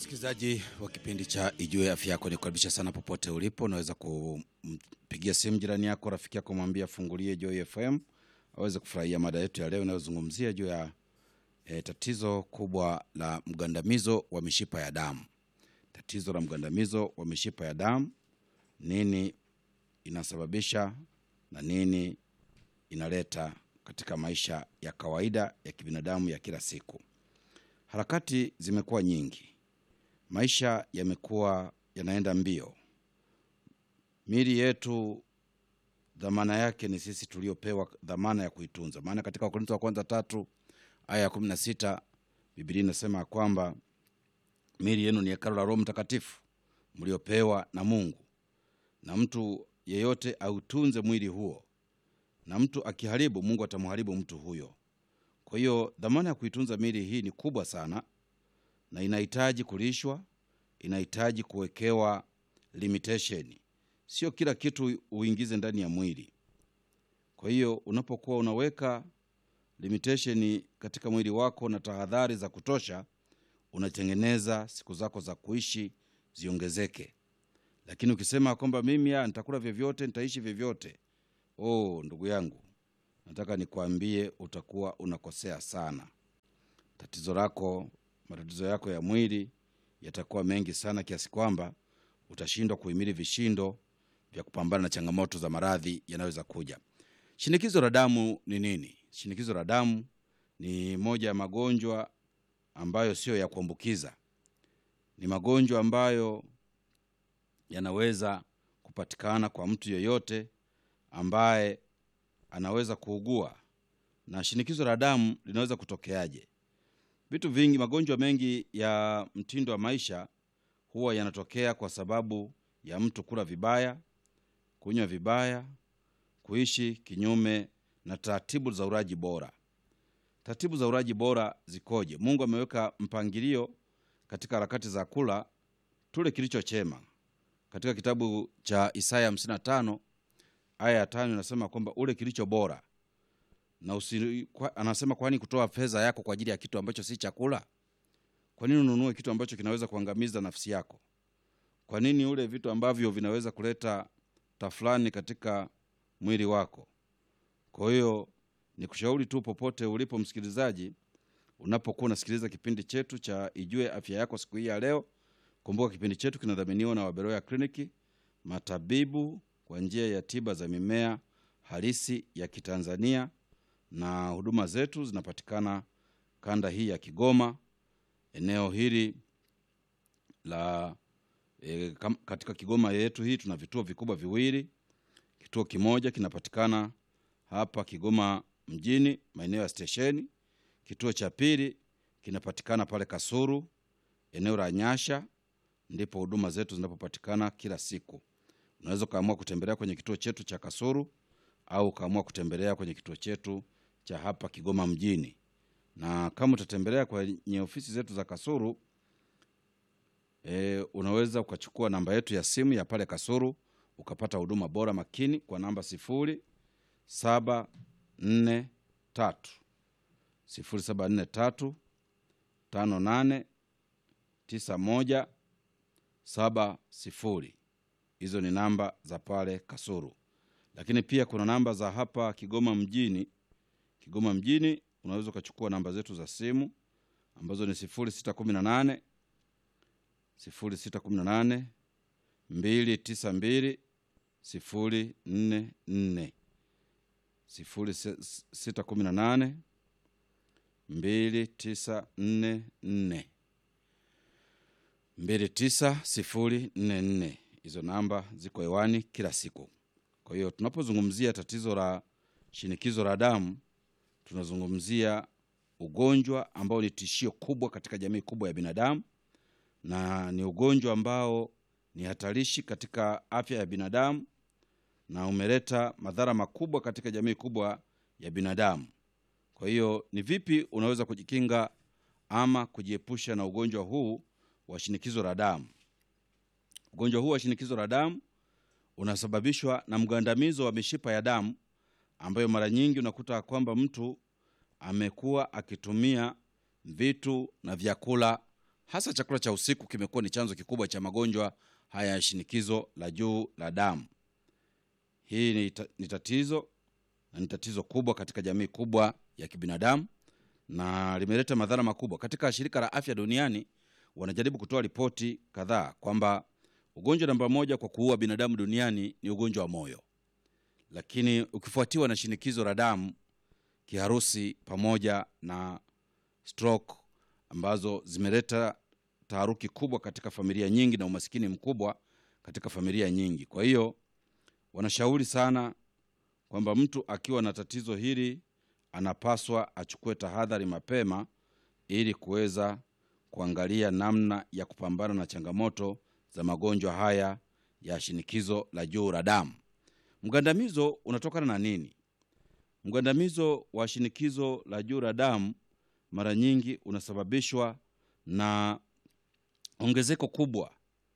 Msikilizaji wa kipindi cha Ijue Afya Yako, ni kukaribisha sana popote ulipo. Unaweza kumpigia simu jirani yako, rafiki yako, mwambie afungulie Joy FM aweze kufurahia mada yetu ya leo inayozungumzia juu ya e, tatizo kubwa la mgandamizo wa mishipa ya damu. Tatizo la mgandamizo wa mishipa ya damu, nini inasababisha na nini inaleta katika maisha ya kawaida ya kibinadamu ya kila siku. Harakati zimekuwa nyingi, maisha yamekuwa yanaenda mbio. Miili yetu dhamana yake ni sisi tuliopewa dhamana ya kuitunza, maana katika Wakorintho wa kwanza tatu aya ya kumi na sita Biblia inasema ya kwamba miili yenu ni hekalu la Roho Mtakatifu mliopewa na Mungu, na mtu yeyote autunze mwili huo, na mtu akiharibu, Mungu atamharibu mtu huyo. Kwa hiyo dhamana ya kuitunza miili hii ni kubwa sana, na inahitaji kulishwa, inahitaji kuwekewa limitation. Sio kila kitu uingize ndani ya mwili. Kwa hiyo unapokuwa unaweka limitation katika mwili wako na tahadhari za kutosha, unatengeneza siku zako za kuishi ziongezeke. Lakini ukisema kwamba mimi ya, nitakula vyovyote, nitaishi vyovyote, oh, ndugu yangu, nataka nikwambie utakuwa unakosea sana. Tatizo lako, matatizo yako ya mwili yatakuwa mengi sana kiasi kwamba utashindwa kuhimili vishindo vya kupambana na changamoto za maradhi yanayoweza kuja. Shinikizo la damu ni nini? Shinikizo la damu ni moja ya magonjwa ambayo siyo ya kuambukiza. Ni magonjwa ambayo yanaweza kupatikana kwa mtu yeyote ambaye anaweza kuugua. Na shinikizo la damu linaweza kutokeaje? Vitu vingi, magonjwa mengi ya mtindo wa maisha huwa yanatokea kwa sababu ya mtu kula vibaya, kunywa vibaya, kuishi kinyume na taratibu za ulaji bora. Taratibu za ulaji bora zikoje? Mungu ameweka mpangilio katika harakati za kula, tule kilicho chema. Katika kitabu cha Isaya 55 aya ya tano inasema kwamba ule kilicho bora na usi, kwa, anasema kwani kutoa fedha yako kwa ajili ya kitu ambacho si chakula? Kwa nini ununue kitu ambacho kinaweza kuangamiza nafsi yako? Kwa nini ule vitu ambavyo vinaweza kuleta tafulani katika mwili wako? Kwa hiyo ni kushauri tu, popote ulipo msikilizaji, unapokuwa unasikiliza kipindi chetu cha Ijue Afya Yako siku hii ya leo, kumbuka kipindi chetu kinadhaminiwa na Waberoya Kliniki, matabibu kwa njia ya tiba za mimea halisi ya Kitanzania, na huduma zetu zinapatikana kanda hii ya Kigoma, eneo hili la e, kam, katika Kigoma yetu hii tuna vituo vikubwa viwili. Kituo kimoja kinapatikana hapa Kigoma mjini maeneo ya stesheni. Kituo cha pili kinapatikana pale Kasuru eneo la Nyasha, ndipo huduma zetu zinapopatikana kila siku. Unaweza ukaamua kutembelea kwenye kituo chetu cha Kasuru au ukaamua kutembelea kwenye kituo chetu cha hapa Kigoma mjini. Na kama utatembelea kwenye ofisi zetu za Kasuru e, unaweza ukachukua namba yetu ya simu ya pale Kasuru ukapata huduma bora makini kwa namba sifuri saba nne tatu sifuri saba nne tatu tano nane tisa moja saba sifuri. Hizo ni namba za pale Kasuru, lakini pia kuna namba za hapa Kigoma mjini. Kigoma mjini unaweza ukachukua namba zetu za simu ambazo ni sifuri sita kumi na nane sifuri sita kumi na nane mbili tisa mbili sifuri nne nne sifuri sita kumi na nane mbili tisa nne nne mbili tisa sifuri nne nne. Hizo namba ziko hewani kila siku. Kwa hiyo tunapozungumzia tatizo la shinikizo la damu, tunazungumzia ugonjwa ambao ni tishio kubwa katika jamii kubwa ya binadamu, na ni ugonjwa ambao ni hatarishi katika afya ya binadamu na umeleta madhara makubwa katika jamii kubwa ya binadamu. Kwa hiyo ni vipi unaweza kujikinga ama kujiepusha na ugonjwa huu wa shinikizo la damu? Ugonjwa huu wa shinikizo la damu unasababishwa na mgandamizo wa mishipa ya damu ambayo mara nyingi unakuta kwamba mtu amekuwa akitumia vitu na vyakula hasa chakula cha usiku kimekuwa ni chanzo kikubwa cha magonjwa haya ya shinikizo la juu la damu. Hii ni, ta, ni tatizo na ni tatizo kubwa katika jamii kubwa ya kibinadamu na limeleta madhara makubwa. Katika shirika la afya duniani wanajaribu kutoa ripoti kadhaa kwamba ugonjwa namba moja kwa kuua binadamu duniani ni ugonjwa wa moyo, lakini ukifuatiwa na shinikizo la damu, kiharusi pamoja na stroke ambazo zimeleta taharuki kubwa katika familia nyingi na umasikini mkubwa katika familia nyingi. Kwa hiyo wanashauri sana kwamba mtu akiwa na tatizo hili anapaswa achukue tahadhari mapema ili kuweza kuangalia namna ya kupambana na changamoto za magonjwa haya ya shinikizo la juu la damu. Mgandamizo unatokana na nini? Mgandamizo wa shinikizo la juu la damu mara nyingi unasababishwa na ongezeko kubwa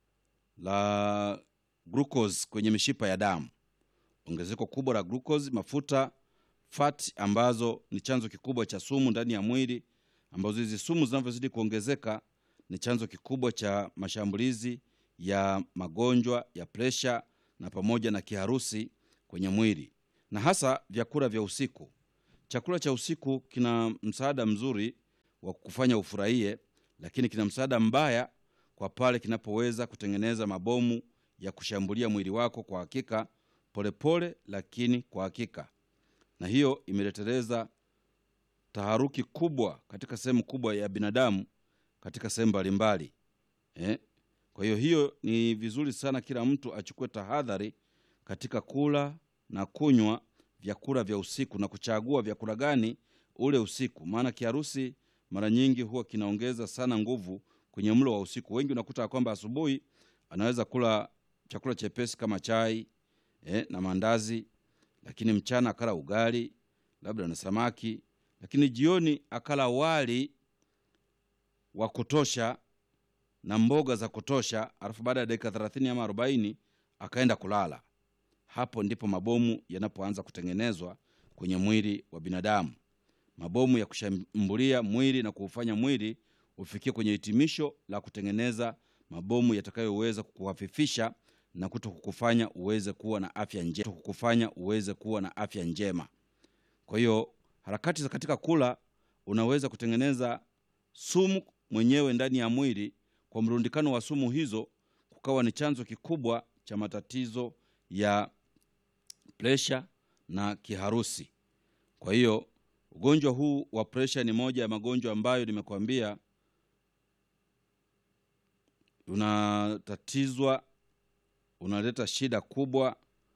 la glucose kwenye mishipa ya damu, ongezeko kubwa la glucose, mafuta fat, ambazo ni chanzo kikubwa cha sumu ndani ya mwili, ambazo hizi sumu zinavyozidi kuongezeka ni chanzo kikubwa cha mashambulizi ya magonjwa ya presha na pamoja na kiharusi kwenye mwili, na hasa vyakula vya usiku. Chakula cha usiku kina msaada mzuri wa kufanya ufurahie, lakini kina msaada mbaya kwa pale kinapoweza kutengeneza mabomu ya kushambulia mwili wako kwa hakika, polepole pole, lakini kwa hakika, na hiyo imeleteleza taharuki kubwa katika sehemu kubwa ya binadamu katika sehemu mbalimbali eh? Kwa hiyo hiyo ni vizuri sana kila mtu achukue tahadhari katika kula na kunywa vyakula vya usiku na kuchagua vyakula gani ule usiku, maana kiharusi mara nyingi huwa kinaongeza sana nguvu kwenye mlo wa usiku. Wengi unakuta kwamba asubuhi anaweza kula chakula chepesi kama chai eh, na mandazi, lakini mchana akala ugali labda na samaki, lakini jioni akala wali wa kutosha na mboga za kutosha, alafu baada ya dakika thelathini ama arobaini akaenda kulala. Hapo ndipo mabomu yanapoanza kutengenezwa kwenye mwili wa binadamu, mabomu ya kushambulia mwili na kuufanya mwili ufikie kwenye hitimisho la kutengeneza mabomu yatakayoweza kukuhafifisha na kuto kukufanya uweze kuwa na afya njema, kukufanya uweze kuwa na afya njema. Kwa hiyo harakati za katika kula, unaweza kutengeneza sumu mwenyewe ndani ya mwili. Kwa mrundikano wa sumu hizo, kukawa ni chanzo kikubwa cha matatizo ya presha na kiharusi. Kwa hiyo ugonjwa huu wa presha ni moja ya magonjwa ambayo nimekuambia unatatizwa, unaleta shida kubwa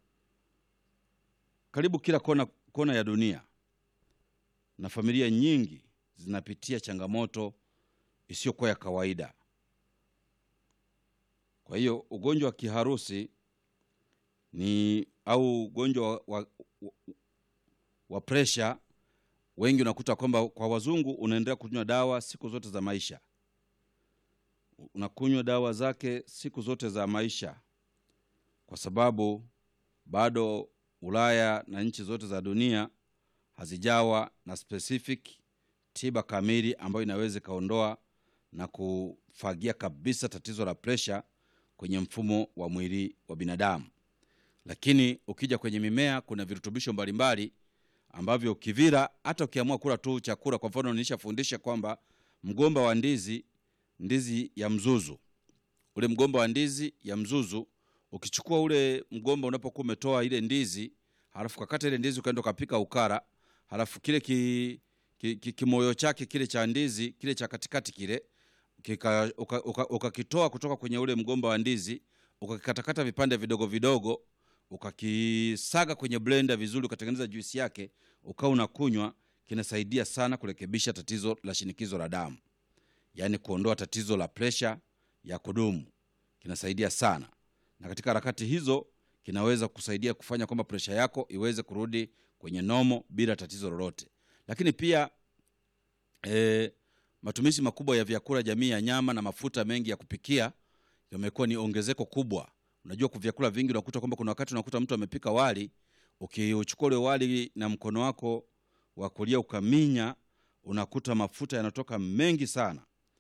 karibu kila kona, kona ya dunia, na familia nyingi zinapitia changamoto isiyokuwa ya kawaida. Kwa hiyo ugonjwa wa kiharusi ni au ugonjwa wa, wa, wa, wa presha, wengi unakuta kwamba kwa wazungu unaendelea kunywa dawa siku zote za maisha, unakunywa dawa zake siku zote za maisha, kwa sababu bado Ulaya na nchi zote za dunia hazijawa na specific tiba kamili ambayo inaweza ikaondoa na kufagia kabisa tatizo la presha kwenye mfumo wa mwili wa binadamu. Lakini ukija kwenye mimea, kuna virutubisho mbalimbali ambavyo ukivila, hata ukiamua kula tu chakula. Kwa mfano, nilishafundisha kwamba mgomba wa ndizi, ndizi ya mzuzu, ule mgomba wa ndizi ya mzuzu, ukichukua ule mgomba, unapokuwa umetoa ile ndizi, halafu kakata ile ndizi ukaenda ukapika ukara, halafu kile ki, ki, ki, kimoyo chake kile cha ndizi kile cha katikati kile ukakitoa uka, uka, uka kutoka kwenye ule mgomba wa ndizi ukakikatakata vipande vidogo vidogo, ukakisaga kwenye blender vizuri, ukatengeneza juisi yake, ukawa unakunywa. Kinasaidia sana kurekebisha tatizo la shinikizo la damu, yaani kuondoa tatizo la presha ya kudumu. Kinasaidia sana, na katika harakati hizo kinaweza kusaidia kufanya kwamba presha yako iweze kurudi kwenye nomo bila tatizo lolote. Lakini pia e, matumizi makubwa ya vyakula jamii ya nyama na mafuta mengi ya kupikia yamekuwa ni ongezeko kubwa. Unajua, kwa vyakula vingi unakuta kwamba kuna wakati unakuta mtu amepika wali, ukiuchukua ule wali na mkono wako wa kulia ukaminya, unakuta mafuta yanatoka mengi sana,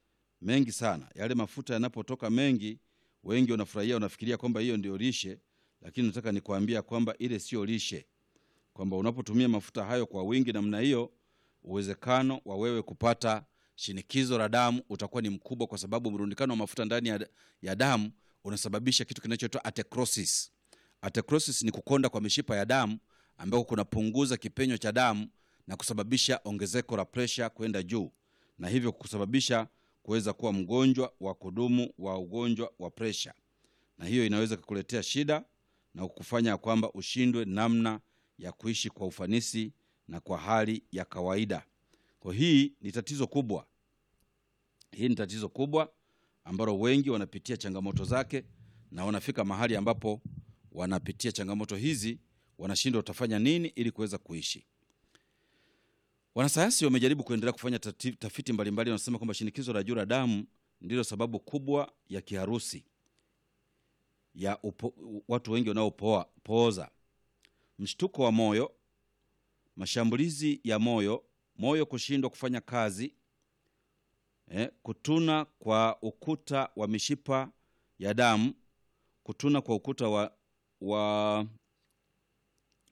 mengi sana. Yale mafuta yanapotoka mengi, wengi wanafurahia, wanafikiria kwamba hiyo ndio lishe, lakini nataka nikwambia kwamba ile sio lishe, kwamba unapotumia mafuta hayo kwa wingi namna hiyo, uwezekano wa wewe kupata shinikizo la damu utakuwa ni mkubwa, kwa sababu mrundikano wa mafuta ndani ya, ya damu unasababisha kitu kinachoitwa atherosclerosis. Atherosclerosis ni kukonda kwa mishipa ya damu ambako kunapunguza kipenyo cha damu na kusababisha ongezeko la presha kwenda juu na hivyo kusababisha kuweza kuwa mgonjwa wa kudumu wa ugonjwa wa presha, na hiyo inaweza kukuletea shida na kukufanya kwamba ushindwe namna ya kuishi kwa ufanisi na kwa hali ya kawaida. Kwa hii ni tatizo kubwa, hii ni tatizo kubwa ambalo wengi wanapitia changamoto zake, na wanafika mahali ambapo wanapitia changamoto hizi, wanashindwa utafanya nini ili kuweza kuishi. Wanasayansi wamejaribu kuendelea kufanya tati- tafiti mbalimbali, wanasema kwamba shinikizo la juu la damu ndilo sababu kubwa ya kiharusi ya upo, watu wengi wanaopooza, mshtuko wa moyo, mashambulizi ya moyo, moyo kushindwa kufanya kazi, eh, kutuna kwa ukuta wa mishipa ya damu, kutuna kwa ukuta wa, wa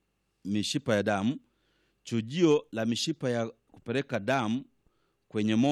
mishipa ya damu, chujio la mishipa ya kupeleka damu kwenye moyo